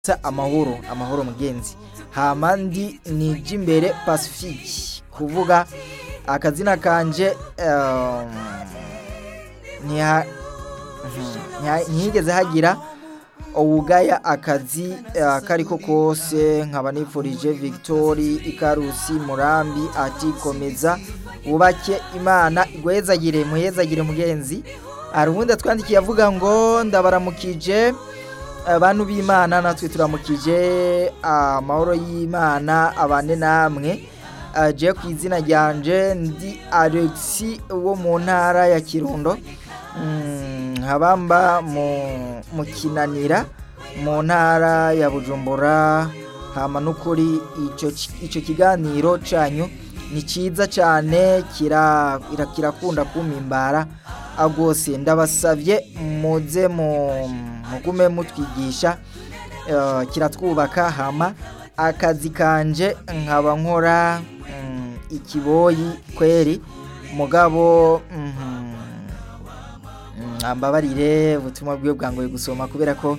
amahoro amahoro mugenzi hama ndi nije imbere pacifique kuvuga akazina kanje um, ntiha- ntiha- ntihigeze hagira uwugaya akazi eh, kariko kose nkaba nifurije victori ikarusi murambi ati komeza wubake imana igwezagire muhezagire mugenzi hari uwundi atwandikiye avuga ngo ndabaramukije abantu b'imana natwe turamukije amahoro y'imana abane namwe Eh, je ku izina ryanje ndi alexi wo mu ntara ya kirundo Mm, nkabamba mu mu kinanira mu ntara ya bujumbura hama n'ukuri ico ki- ico kiganiro canyu ni ciza cane kira ira- kirakunda kumimbara agose ndabasavye muze mu mugume mutwigisha eh, kiratwubaka hama akazi kanje nkaba nkora mm, ikiboyi kweri mugabo mhm, Mm, ambabarire ubutumwa bwiwe bwangoye gusoma kubera ko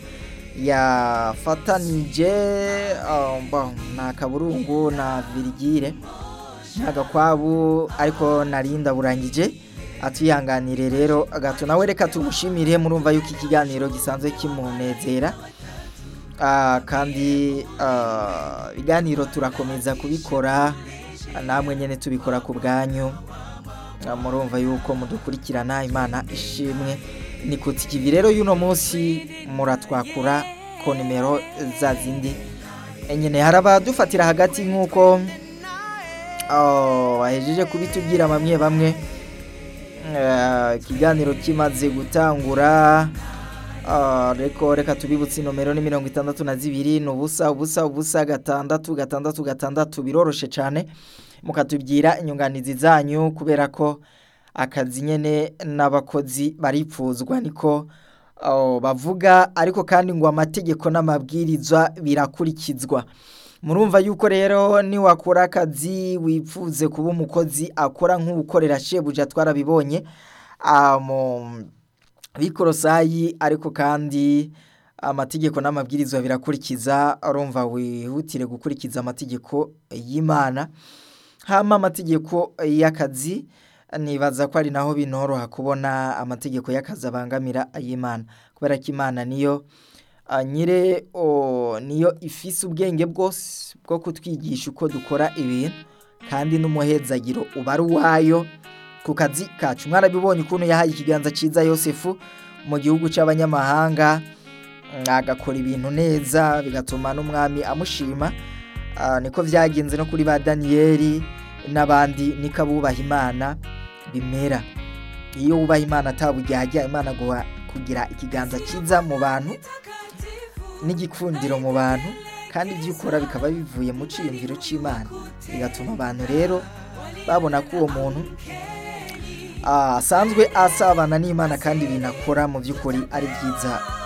yafatanije uh, bon, na kaburungu na virigire n'agakwabu ariko narinda burangije atuyihanganire rero gato nawe reka tumushimire murumva yuko ikiganiro gisanzwe kimunezera Ah, kandi ah, ibiganiro turakomeza kubikora namwe nyene tubikora ku bwanyu Ah, murumva yuko mudukurikirana imana ishimwe ni kutsi ikivi rero y'uno munsi muratwakura ku nimero za zindi nyine hari abadufatira hagati nk'uko ah, bahejeje kubitubwira bamwe bamwe Eh, ikiganiro kimaze gutangura Ah, reko reka tubibutse inomero ni mirongo itandatu na zibiri ni ubusa ubusa ubusa gatandatu gatandatu gatandatu biroroshe cyane mukatubwira inyunganizi zanyu kubera ko akazi nyene n'abakozi baripfuzwa niko oh, bavuga ariko kandi ngo amategeko n'amabwirizwa birakurikizwa murumva yuko rero niwakora akazi wipfuze kuba umukozi akora nk'ukorera shebuja twarabibonye ah, mu bikorosayi ariko kandi amategeko n'amabwirizwa birakurikiza urumva wihutire gukurikiza amategeko y'imana hama amategeko y'akazi nibaza ko ari naho binoroha kubona amategeko y'akazi abangamira ay'imana kubera ko imana niyo ah, nyire o, niyo ifise ubwenge bwose bwo kutwigisha uko dukora ibintu kandi n'umuhezagiro uba ari uwayo ku kazi kacu mwarabibonye ukuntu yahaye ikiganza cyiza yosefu mu gihugu cy'abanyamahanga mm, agakora ibintu neza bigatuma n'umwami amushima Ah, niko byagenze no kuri ba daniyeli n'abandi niko abubaha imana bimera iyo wubaha imana atabujyajya imana guha kugira ikiganza cyiza mu bantu n'igikundiro mu bantu kandi ibyo ukora bikaba bivuye mu cyiyumviro cy'imana bigatuma abantu rero babona ko uwo muntu ah, asanzwe asabana n'imana kandi ibintu akora mu by'ukuri ari byiza